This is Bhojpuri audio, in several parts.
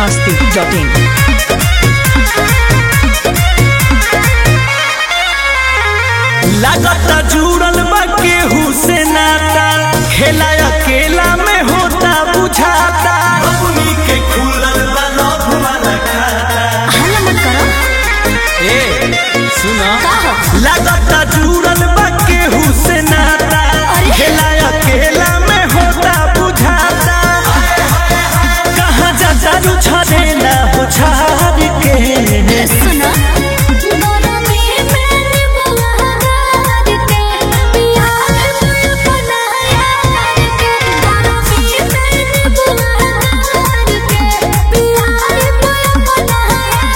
masti.in. लागता जुड़ल बा केहू से नाता खेला अकेला में होता बुझाता अपनी के खुलल बा लव वाला खाता हल्ला मत करो ए सुना का हो लागता जुड़ल बा केहू से नाता अरे। खेला अकेला में होता बुझाता कहाँ जा जारू छड़ेला हो छाड़ के सुनो गरमी में बुहार के प्यार में बनाया के गरमी में बुहार के प्यार में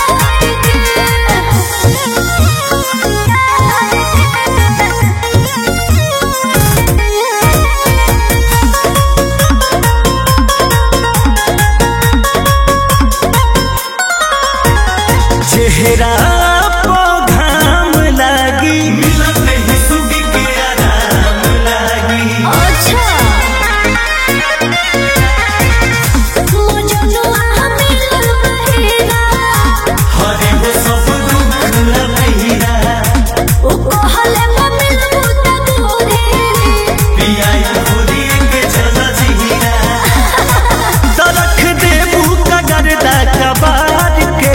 बनाया चेहरा पो घाम लागी मिलत नहीं सुगी के आराम लागी अच्छा मुझे नो मिलल बहेरा हरे हो सब दुख लहिरा ओ कहले मिल बुता गोरे पियाई खुदी के चला जीरा तरख देबू कगरदा कबार के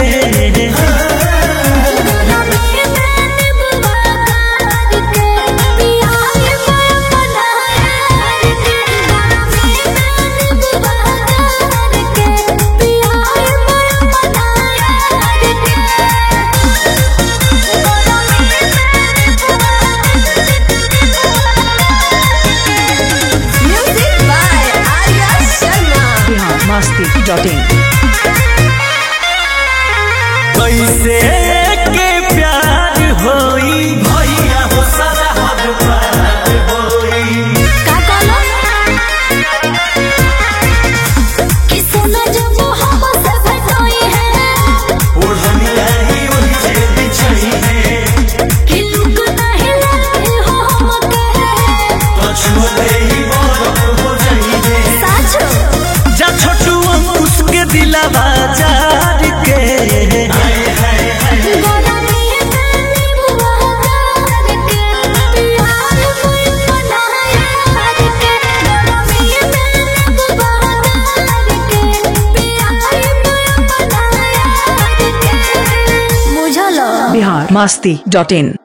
गरमी में बुहार के प्यार में बनाया के गरमी में बुहार के प्यार में बनाया के music by Arya Sharma Bihar masti.in. कैसे के प्यार होई भैया हो सारा हद पार होई का कहलो कि सोना जब हम से भेटोई है ओढ़नी आई ओढ़ी से बिछई है कि लुक नहीं लगे हो हम कहे पछुए ही बरफ हो जाई है साचो जा छोटू अंकुश के दिलावा जार के गरमी में बुहार के प्यार में बनाया के गरमी में बुहार के प्यार में बनाया के बुझलो Bihar masti.in.